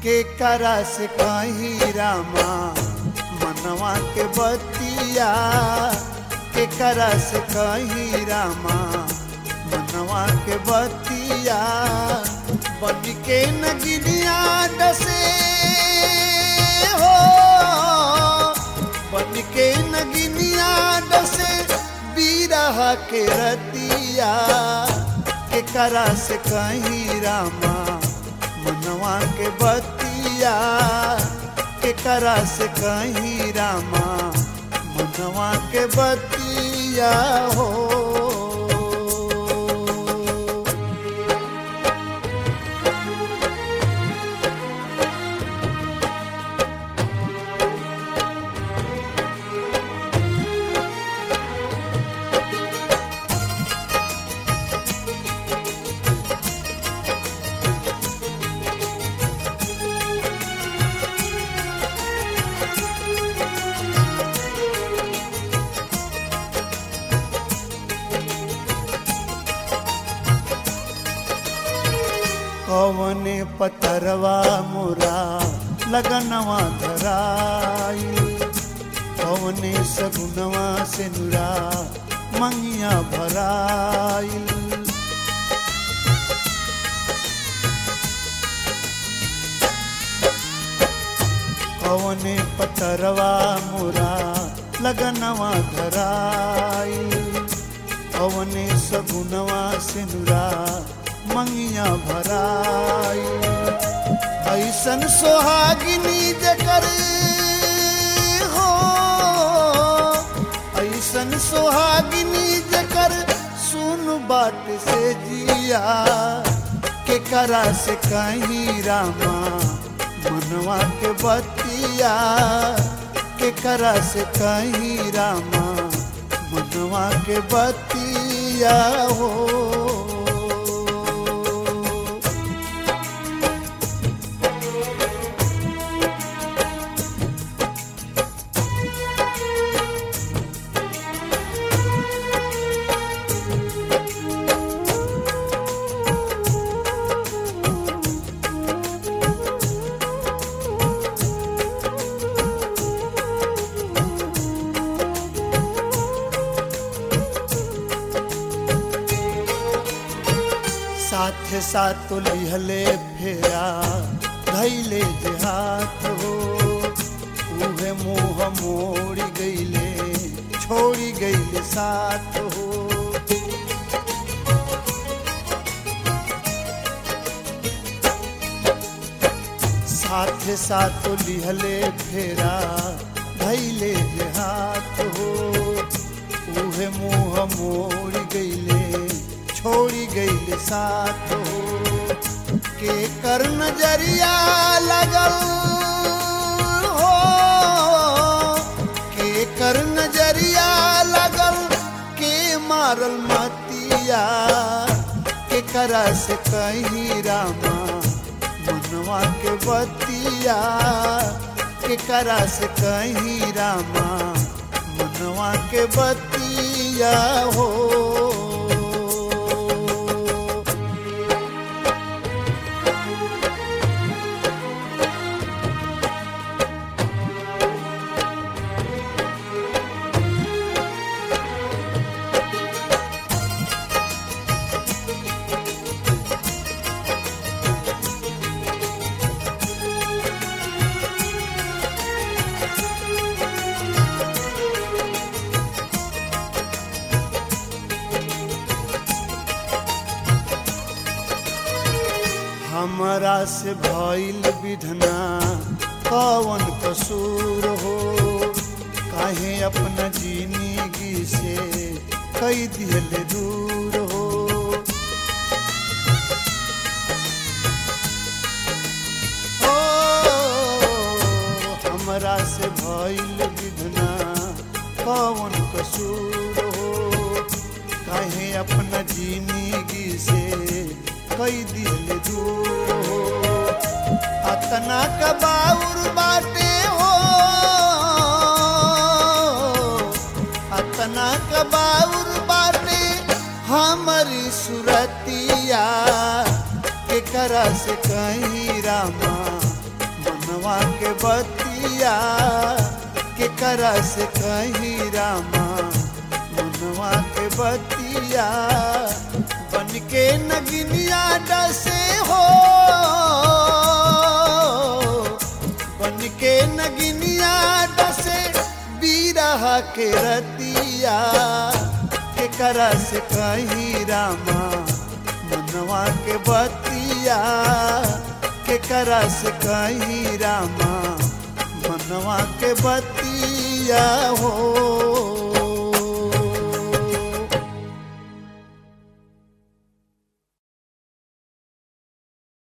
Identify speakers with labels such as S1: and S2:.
S1: के करा से कहीं रामा मनवा के बतिया के करा से कहीं रामा मनवा के बतिया बन के नगिनिया डसे हो बन के नगिनिया डसे बीरह के रतिया के करा से कहीं रामा मनवा के बतिया के करा से कहीं रामा मनवा के बतिया हो कवने पतरवा मोरा लगनवा धराई कवने सगुनवा से नुरा मंगिया भराई कवने पतरवा मोरा लगनवा धराई कवने सगुनवा से नुरा मंगिया भराई ऐसन सोहागिनी जकर हो ऐसन सोहागिनी जकर सुन बात से जिया के करा से कहीं रामा मनवा के बतिया के करा से कहीं रामा मनवा के बतिया हो साथ साथ लिहले फेरा धैले जे हाथ हो उहे मुँह मोड़ी गईले छोड़ी गईले साथ हो साथ साथ लिहले फेरा धैले जे हाथ हो उहे मुँह मोड़ी गईले छोड़ी गईले साथ हो के कर नजरिया लगल हो के कर नजरिया लगल के मारल मतिया के करा से कहीं रामा मनवा के बतिया के करा से कहीं रामा मनवा के बतिया हो हमरा से भइल विधना कवन कसूर हो काहे अपना जिंदगी से कई दिल दूर हो ओ, हमरा से भइल विधना कवन कसूर हो काहे अपना जिंदगी से कई दिल दूर हो अतना कबाउर बाटे हो अतना कबाउर बाटे हमारी सुरतिया के करा से कहीं रामा मनवा के बतिया के करा से कही रामा मनवा के बतिया बन के नगिनिया डसे हो बन के नगिनिया डसे बीरहा के रतिया के करा से कही रामा मनवा के बतिया के करा से कही रामा मनवा के बतिया हो